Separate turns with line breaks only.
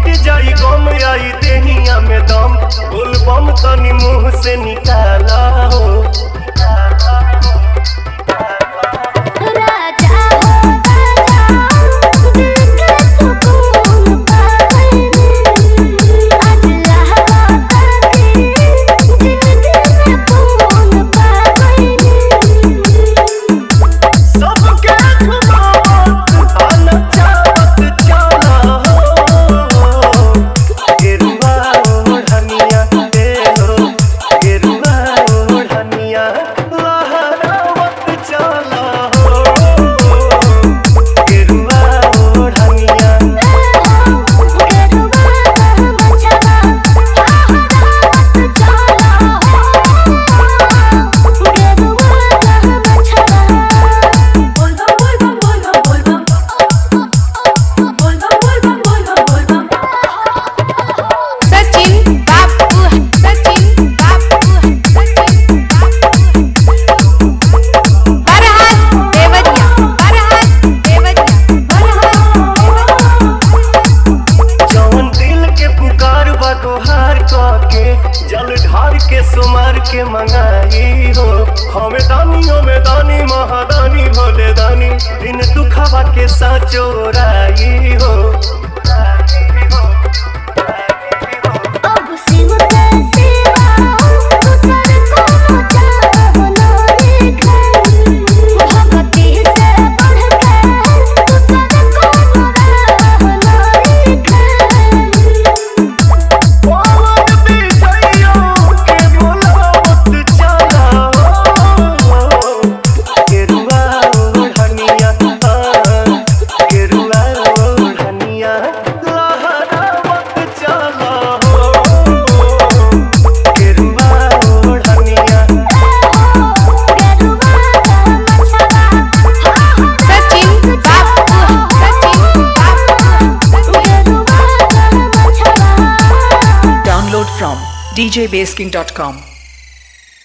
मिट जाई गम आई देहिया में दम बोल बम तनी मुंह से निकाला हो
राजा हो राजा दिल के सुकून पावैने आज लहरा के जिंदगी में खून पावैने
सबके छुपावत आना चाहत चला हो गेरुआ ओढ़निया ए हो गेरुआ ओढ़निया लहरावत चला हो गेरुआ ओढ़निया
सचिन बापू सचिन बापू सचिन बापू बरहात देवरिया बरहात देवरिया बरहात
जवन दिल के पुकार बा तोहार के जल ढार के सुमार के मंगाई हो हमें दानी हमें दानी महादानी भोले दानी दिन दुखावा के साचो राई हो
अब सिम के सिवा दूसर को चाहना लिखा भगती से बढ़ के दूसर को रहना लिखा
पवन बिछैयो के बोलावत चला हो गेरुआ ओढ़निया हाँ, गेरुआ ओढ़निया लहरावत चला हो गेरुआ ओढ़निया
सचिन बापू सचिन बापू
Download from djbasking.com.